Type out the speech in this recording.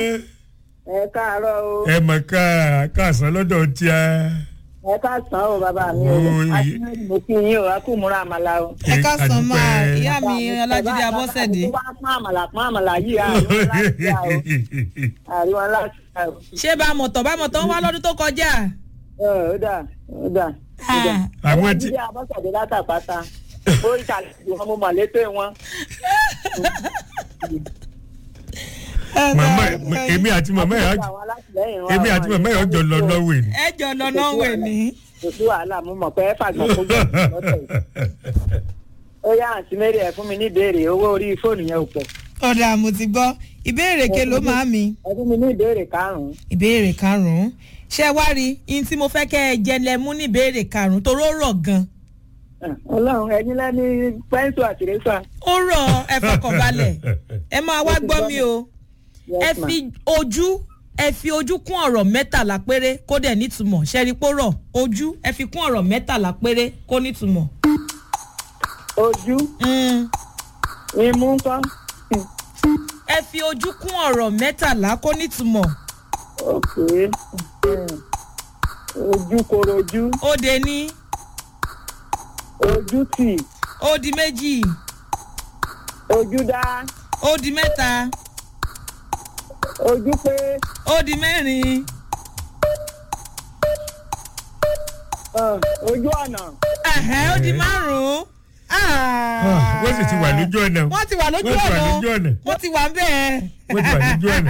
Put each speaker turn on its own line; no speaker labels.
ẹ káàárọ̀ o
ẹ mọ̀ ká káàsán lọ́dọ̀ tí a.
ẹ káàsán o bàbá mi o
Oi.
àti mo kí yín o a kú múra àmàlà o.
ẹ káàsán máa
àdúpẹ́.
ìyá mi ọlájídé abọ́sẹ̀dé
wá pọ́n àmàlà pọ́n àmàlà yìí àríwọ̀n láti yá o àríwọ̀n láti yá o.
ṣé bá a mọ̀tọ̀ bá a mọ̀tọ̀ ń wá lọ́dún tó kọjá.
ẹ ó dà ó dà. ó dà.
àwọn tí
ìdí abọ́sẹ̀dé látàpáta ó ìtàlẹ̀ wọn mo mọ̀ létè wọn.
màmá èmi àti màmá yà
Àwọn alátìlẹ́yìn wọn,
èmi
àwọn
àti màmá yà jọ lọ lọ́wọ́ ni.
ẹ jọ lọ náà wẹ̀ ní.
kò sí wàhálà mo mọ̀ pé ẹ fàgbọ́n kó gbọ́ lọ́tẹ̀ yìí. ó yá àǹtí mary ẹ fún mi ní ìbéèrè owó orí fóònù yẹn ò pọ̀.
ọ̀dà mo ti gbọ́ ìbéèrè ke ló máa mi.
ẹ fún mi ní ìbéèrè karùn-ún.
ìbéèrè karùn-ún ṣé wá rí ihun tí mo fẹ́ kẹ́ ẹ jẹ lẹ mú ní ìbéèrè karùn-ún toró rọ̀ gan.
ọlọ́run ẹni lẹ́ni pẹ́ńsù àti rẹ́sà.
ó rọ̀ ẹ fọkànbalẹ̀ ẹ máa wá gbọ́ mi o ẹ fi ojú ẹ fi ojú kún ọ̀rọ̀ mẹ́tàlá péré kó dẹ̀ nítumọ̀ ṣẹ́rí pó rọ̀ ojú ẹ fi kún ọ̀rọ̀ mẹ́tàlá péré kó nítumọ̀.
ojú
Mm.
imú ńkọ́
ẹ fi ojú kún ọ̀rọ̀ mẹ́tàlá kó nítumọ̀.
òkè ojú korojú
ó de ní
ojú tì
ó di méjì
ojú dá
ó di mẹ́ta
ojú pé
ó di mẹ́rin
ah, ojú ọ̀nà
ẹ̀hẹ́, ó di márùn-ún.
wọ́n sì ti wà lójú ọ̀nà.
wọ́n ti wà lójú
wọ́n ti wà lójú
ọ̀nà
ọ̀nà.
wọ́n ti wà bẹ́ẹ̀.
wọ́n ti wà lójú ọ̀nà.